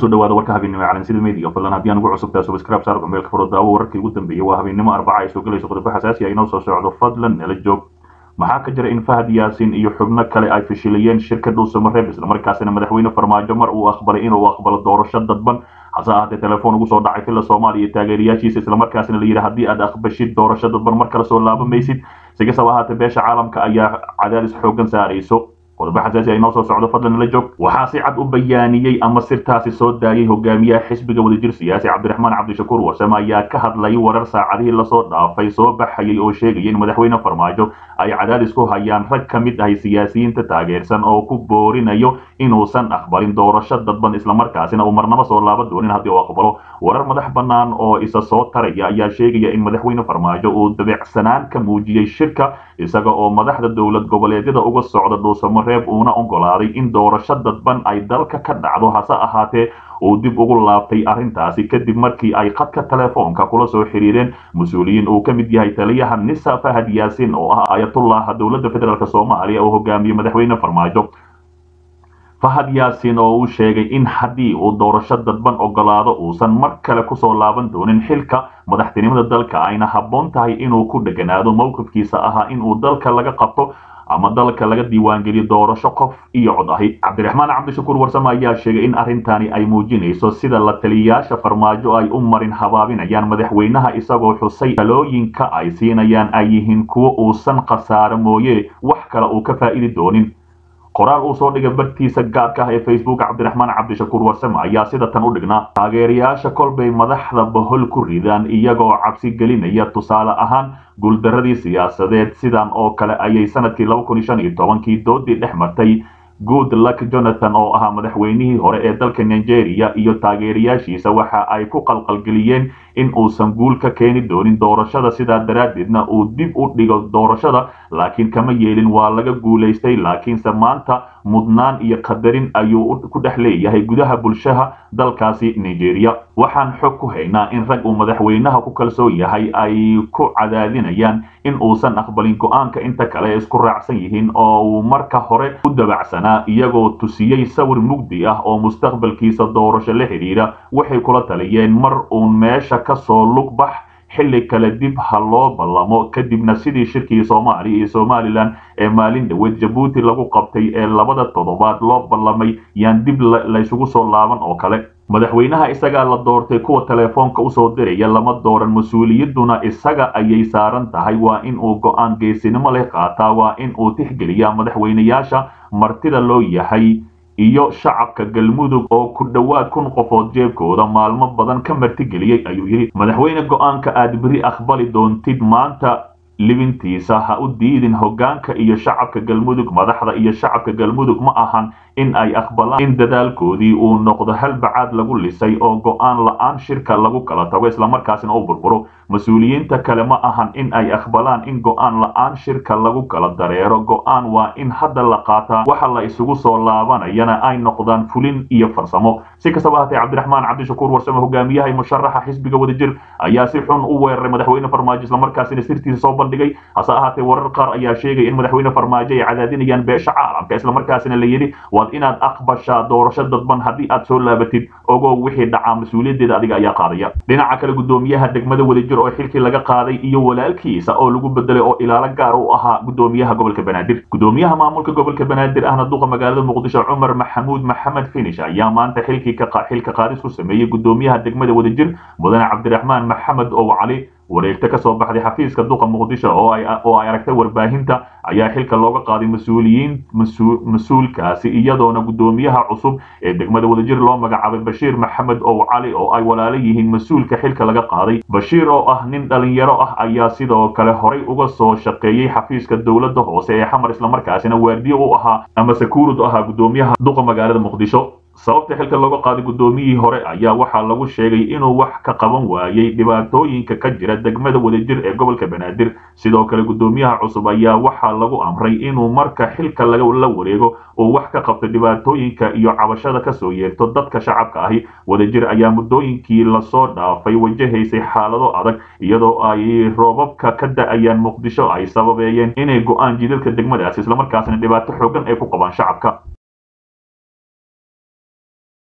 kusoo dhawaada warka habeennimo ee calansida media fadlan haddii aan ugu cusubtaa subscribe saar meelka furo daawo wararkii ugu dambeeyey waa habeennimo arbaca ay soo gelayso qodobo xasaasi ah inoo soo socdo fadlan nala joog maxaa ka jira in fahad yaasin iyo xubno kale ay fashiliyeen shirka dhuusamareeb islamarkaasina madaxweyne farmaajo mar uu aqbalay inuu aqbalo doorasho dadban hase ahaatee telefoon ugu soo dhacay filla soomaaliya iyo taageerayaashiisa islamarkaasina la yidhi haddii aad aqbashid doorasho dadban mar kale soo laabamaysid sigasaba ahaatee beesha caalamka ayaa cadaadis xoogan saarayso qodobo xasaasi ay noo soo socdo fadlan la joog waxaa si cad u bayaaniyey ama sirtaasi soo daayay hogaamiyaha xisbiga wadajir siyaasi cabdiraxmaan cabdishakuur warsame ayaa ka hadlay warar saacadihii lasoo dhaafay soo baxayay oo sheegaya in madaxweyne farmaajo ay cadaadis ku hayaan rag ka mid ahay siyaasiyiinta taageersan oo ku boorinayo inuusan aqbalin doorasho dadban islamarkaasina uu marnaba soo laaba doonin haddii uu aqbalo warar madax bannaan oo isa soo taraya ayaa sheegaya in madaxweyne farmaajo uu dabecsanaan ka muujiyey shirka isaga oo madaxda dowlad goboleedyada uga socda dhuusamareeb uuna ogolaaday in doorasho dadban ay dalka ka dhacdo hase ahaatee uu dib ugu laabtay arrintaasi kadib markii ay khadka telefoonka kula soo xiriireen mas-uuliyiin uu ka mid yahay taliyaha nisa fahad yaasin oo ah ayatullaha dowladda federaalk soomaaliya oo hogaamiyey madaxweyne farmaajo fahad yaasin oo uu sheegay in haddii uu doorasho dadban ogolaado uusan mar kale kusoo laaban doonin xilka madaxtinimada dalka ayna habboon tahay inuu ku dheganaado mowqifkiisa ahaa inuu dalka laga qabto ama dalka laga diiwaangeliyo doorasho qof iyo cod ahi cabdiraxmaan cabdishakuur warsame ayaa sheegay in arrintani ay muujinayso sida la taliyayaasha farmaajo ay u marin habaabinayaan madaxweynaha isagoo xusay talooyinka ay siinayaan ay yihiin kuwo uusan khasaaro mooye wax kale uu ka faa'idi doonin qoraal uu soo dhigay bartiisa gaadka ah ee facebook cabdiraxmaan cabdishakuur warsame ayaa sida tan u dhignaa taageerayaasha kolbay madaxda bohol ku ridaan iyagoo cabsi gelinaya tusaale ahaan guuldaradii siyaasadeed sidan oo kale ayay sanadkii kii doodii dhex martay good luck jonathan oo ahaa madaxweynihii hore ee dalka nigeria iyo taageerayaashiisa waxa ay ku qalqalgeliyeen in uusan guul ka keeni doonin doorashada sidaa daraaddeedna uu dib u dhigo doorashada laakiin kama yeelin waa laga guulaystay laakiinse maanta mudnaan iyo qadarin ayuu ku dhex leeyahay gudaha bulshaha dalkaasi nigeria waxaan xog ku haynaa in rag uu madaxweynaha ku kalsoon yahay ay ku cadaadinayaan in uusan aqbalin go-aanka inta kale isku raacsan yihiin oo uu marka hore u dabacsanaa iyagoo tusiyey sawir mugdi ah oo mustaqbalkiisa doorasho la xidhiidha waxay kula taliyeen mar uun meesha kasoo lugbax xilli kale dib ha loo ballamo kadibna sidii shirkii soomaaliya iyo somalilan ee maalin dhaweed jabuuti lagu qabtay ee labada toddobaad loo ballamay yaan dib laysugu soo laaban oo kale madaxweynaha isagaa la doortay kuwa telefoonka usoo diraya lama dooran mas-uuliyadduna isaga ayay saaran tahay waa in uu go-aan geesinimo leh qaataa waa in uu tixgeliyaa madaxweynayaasha martida loo yahay iyo shacabka galmudug oo ku dhowaad kun qofood jeebkooda maalmo badan ka martigeliyey ayuu yidhi madaxweyne go-aanka aad beri aqbali doontid maanta libintiisa ha u diidin hoggaanka iyo shacabka galmudug madaxda iyo shacabka galmudug ma ahan in ay aqbalaan in dadaalkoodii uu noqdo hal bacaad lagu lisay oo go-aan la-aan shirka lagu kala tago islamarkaasina u burburo mas-uuliyiinta kale ma ahan in ay aqbalaan in go-aan la-aan shirka lagu kala dareero go-aan waa in hadda la qaataa waxa la isugu soo laabanayana ay noqdaan fulin iyo farsamo si kastaba hatee cabdiraxmaan cabdishakuur warsame hogaamiyaha musharaxa xisbiga wadajir ayaa si xun u weeraray madaxweyne farmaajo islamarkaasina sirtiisa soo bandhigay hase ahaatee warar qaar ayaa sheegay in madaxweyne farmaajo ay cadaadinayaan beesha caalamka islamarkaasina la yidhi waad inaad aqbashaa doorasho dadban haddii aad soo laabatid ogow wixii dhacaa mas-uuliyaddeeda adiga ayaa qaadaya dhinaca kale gudoomiyaha degmada wadajir oo xilkii laga qaaday iyo walaalkiisa oo lagu bedelay oo ilaalo gaar u ahaa gudoomiyaha gobolka banaadir gudoomiyaha maamulka gobolka banaadir ahna duqa magaalada muqdisho cumar maxamuud maxamed finish ayaa maanta xilkii xilka qaadis ku sameeyey gudoomiyaha degmada wadajir mudane cabdiraxmaan maxamed ow cali wareegto ka soo baxday xafiiska duqa muqdisho oo ay aragtay warbaahinta ayaa xilka looga qaaday mas-uuliyiin mas-uulkaasi iyadoona gudoomiyaha cusub ee degmada wadajir loo magacaabay bashiir maxamed ow cali oo ay walaalo yihiin mas-uulka xilka laga qaaday bashiir oo ah nin dhalinyaro ah ayaa sidoo kale horay uga soo shaqeeyey xafiiska dowladda hoose ee xamar islamarkaasina waardiyo u ahaa ama sakuurud ahaa gudoomiyaha duqa magaalada muqdisho sababta xilka looga qaaday guddoomiyihii hore ayaa waxaa lagu sheegay inuu wax ka qaban waayey dhibaatooyinka ka jira degmada wadajir ee gobolka banaadir sidoo kale guddoomiyaha cusub ayaa waxaa lagu amray inuu marka xilka la wareego uu wax ka qabto dhibaatooyinka iyo cabashada kasoo yeerto dadka shacabka ahi wadajir ayaa muddooyinkii lasoo dhaafay wajahaysay xaalado adag iyadoo ay roobabka ka da-ayaan muqdisho ay sababeeyeen inay go-aan jidadka degmadaas islamarkaasna dhibaato xoogan ay ku qabaan shacabka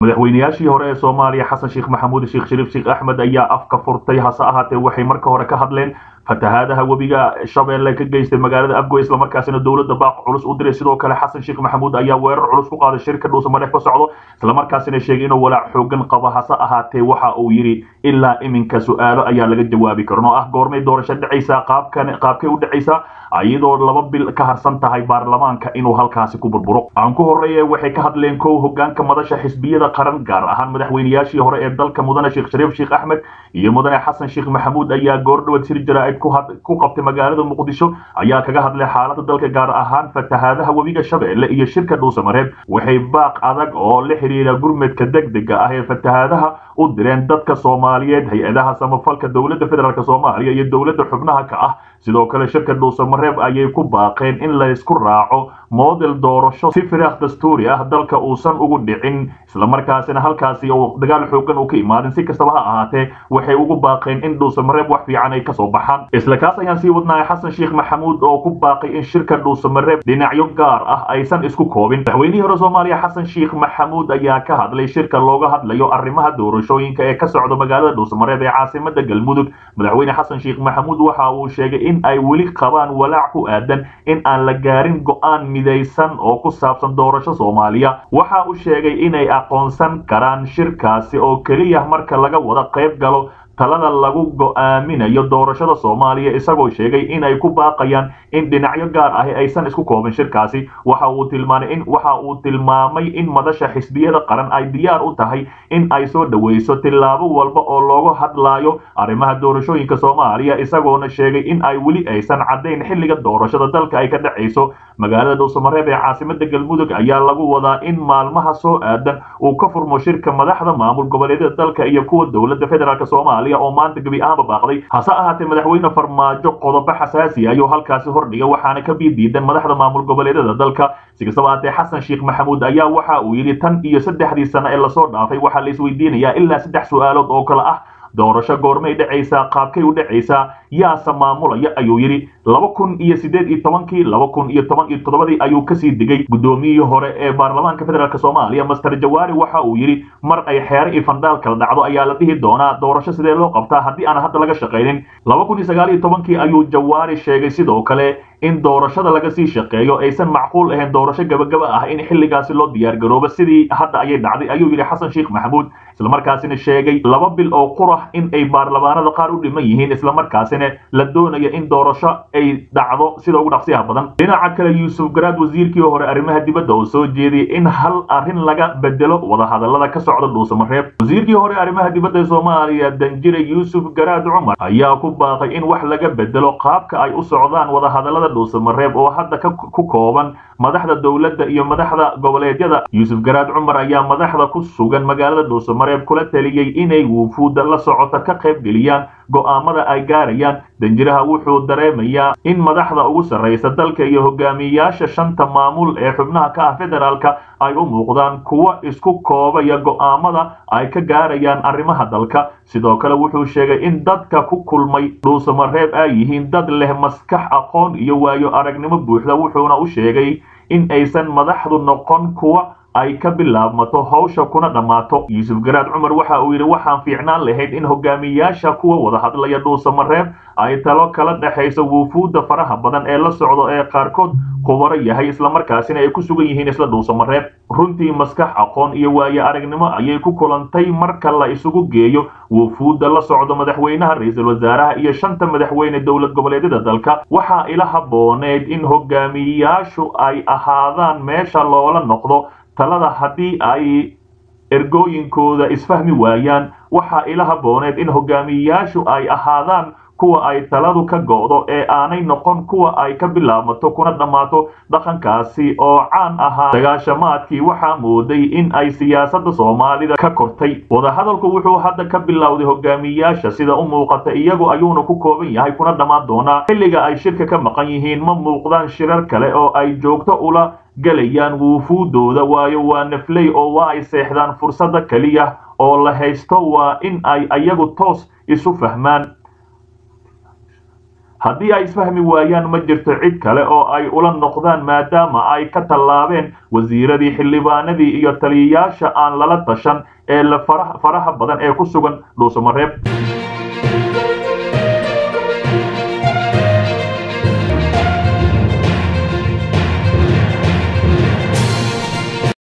madaxweynayaashii hore ee soomaaliya xasan sheekh maxamuud sheekh shariif sheekh axmed ayaa afka furtay hase ahaatee waxay marka hore ka hadleen fatahaadaha webiga shabeelle ka geystay magaalada abgo islamarkaasina dowladda baaq culus u diray sidoo kale xasan sheekh maxamuud ayaa weerar culus ku qaaday shirka dhuusamareef ka socdo islamarkaasina sheegay inuu walaac xoogan qabo hase ahaatee waxa uu yidhi ilaa iminka su-aalo ayaa laga jawaabi karin oo ah goormay doorasho dhacaysaa qaabkan qaabkay u dhacaysaa iyadoo laba bil ka harsan tahay baarlamaanka inuu halkaasi ku burburo aan ku horeeye waxay ka hadleen kow hogaanka madasha xisbiyada qaran gaar ahaan madaxweynayaashii hore ee dalka mudane sheekh shariif sheekh axmed iyo mudane xasan sheekh maxamuud ayaa goordhawad sir jaraa'id ku qabtay magaalada muqdisho ayaa kaga hadlay xaalada dalka gaar ahaan fatahaadaha webiga shabeelle iyo shirka dhuusamareeb waxay baaq adag oo la xiriira gurmadka degdega ah ee fatahaadaha u direen dadka soomaaliyeed hay-adaha samafalka dowladda federaalk soomaaliya iyo dowladda xubnaha ka ah sidoo kale shirka dhuusamareeb ayay ku baaqeen in laysku raaco model doorasho si firaaq dastuuri ah dalka uusan ugu dhicin islamarkaasina halkaasi uu dagaal xoogan uu ka imaadin si kastaba ha ahaatee waxay ugu baaqeen in dhuusamareeb wax fiican ay kasoo baxaan isla kaas ayaan sii wadnahay xasan sheekh maxamuud oo ku baaqay in shirka dhuusamareeb dhinacyo gaar ah aysan isku koobin madaxweynihii hore soomaaliya xasan sheekh maxamuud ayaa ka hadlay shirka looga hadlayo arrimaha doorashooyinka ee ka socda magaalada dhuusamareeb ee caasimada galmudug madaxweyne xasan sheekh maxamuud waxa uu sheegay in ay weli qabaan walaac ku aadan in aan la gaarin go'aan midaysan oo ku saabsan doorasho soomaaliya waxa uu sheegay inay aqoonsan karaan shirkaasi oo keliya marka laga wada qayb galo talada lagu go'aaminayo doorashada soomaaliya isagoo sheegay inay ku baaqayaan in dhinacyo gaar ahi aysan isku koobin shirkaasi waxa uu tilmaamay in waxa uu tilmaamay in madasha xisbiyada qaran ay diyaar u tahay in ay soo dhaweyso tillaabo walba oo looga hadlaayo arrimaha doorashooyinka soomaaliya isagoona sheegay in ay weli aysan caddayn xilliga doorashada dalka ay ka dhacayso magaalada dhuusamareeb ee caasimada galmudug ayaa lagu wadaa in maalmaha soo aadan uu ka furmo shirka madaxda maamul goboleedyada dalka iyo kuwa dowladda federaalk soomaaliya oo maanta gebi ahaanba baaqday hase ahaatee madaxweyne farmaajo qodobo xasaasi ayuu halkaasi hordhigay waxaana ka biidiidan madaxda maamul goboleedyada dalka si kastaba ahaatee xasan sheekh maxamuud ayaa waxa uu yidhi tan iyo saddexdii sano ee lasoo dhaafay waxaa la isweydiinayaa ilaa saddex su-aalood oo kale ah doorasho goormay dhacaysaa qaabkay u dhacaysaa yaase maamulaya ayuu yidhi laba kun iyo siddeed iyo tobankii laba kun iyo toban iyo toddobadii ayuu kasii digay guddoomiyihii hore ee baarlamaanka federaalk soomaaliya master jawaari waxa uu yidhi mar ay xeere iyo fandhaal kala dhacdo ayaa la dhihi doonaa doorasho sidee loo qabtaa haddii aan hadda laga shaqaynin laba kun iyo sagaal iyo tobankii ayuu jawaari sheegay sidoo kale in doorashada laga sii shaqeeyo aysan macquul ahayn doorasho gabagaba ah in xilligaasi loo diyaargaroobo sidii hadda ayay dhacday ayuu yidhi xasan sheekh maxamuud islamarkaasina sheegay laba bil oo qurah in ay baarlamaanada qaar u dhiman yihiin islamarkaasina la doonayo in doorasho ay dhacdo sida ugu dhaqsiyaha badan dhinaca kale yuusuf garaad wasiirkii hore arrimaha dibadda oo soo jeediyey in hal arrin laga bedelo wadahadalada ka socda dhuusamareeb wasiirkii hore arrimaha dibadda ee soomaaliya danjire yuusuf garaad cumar ayaa ku baaqay in wax laga bedelo qaabka ay u socdaan wadahadalada dhuusamareeb oo hadda ku kooban madaxda dowladda iyo madaxda goboleedyada yuusuf garaad cumar ayaa madaxda ku sugan magaalada dhuusamareeb kula taliyey inay wufuudda la socota ka qayb geliyaan go'aamada ay gaarayaan danjiraha wuxuu dareemayaa in madaxda ugu sarraysa dalka iyo hogaamiyayaasha shanta maamul ee xubnaha ka ah federaalka ay u muuqdaan kuwa isku koobaya go'aamada ay ka gaarayaan arrimaha dalka sidoo kale wuxuu sheegay in dadka ku kulmay dhuusamareeb ay yihiin dad leh maskax aqoon iyo waayo aragnimo buuxda wuxuuna u sheegay in aysan madaxdu noqon kuwa ay ka bilaabmato hawsha kuna dhammaato yuusuf garaad cumar waxa uu yidhi waxaan fiicnaan lahayd in hogaamiyayaasha kuwa wada hadlaya dhuusamareeb ay talo kala dhexayso wufuudda faraha badan ee la socdo ee qaarkood khubaro yahay islamarkaasina ay ku sugan yihiin isla dhuusamareeb runtii maskax aqoon iyo waayo aragnimo ayay ku kulantay marka la isugu geeyo wufuudda la socdo madaxweynaha ra-iisul wasaaraha iyo shanta madaxweyne dowlad goboleedyada dalka waxaa ila habbooneyd in hogaamiyayaashu ay ahaadaan meesha loola noqdo talada haddii ay ergooyinkooda isfahmi waayaan waxaa ila habbooneed in hogaamiyayaashu ay ahaadaan kuwa ay taladu ka go'do ee aanay noqon kuwa ay ka bilaabmato kuna dhammaato dhaqankaasi oo caan ahaa dagaashamaadkii waxaa mooday in ay siyaasadda soomaalida ka kortay wadahadalku wuxuu hadda ka bilowday hogaamiyayaasha sida u muuqata iyagu ayuuna ku kooban yahay kuna dhammaan doonaa xilliga ay shirka ka maqan yihiin ma muuqdaan shirar kale oo ay joogto ula gelayaan wuufuudooda waayo waa nafley oo waa ay seexdaan fursadda keliya oo la haysto waa in ay ayagu toos isu fahmaan haddii ay isfahmi waayaan ma jirto cid kale oo ay ula noqdaan maadaama ay ka tallaabeen wasiiradii xildhibaanadii iyo taliyayaasha aan lala tashan ee la faraha badan ee ku sugan dhuusamareeb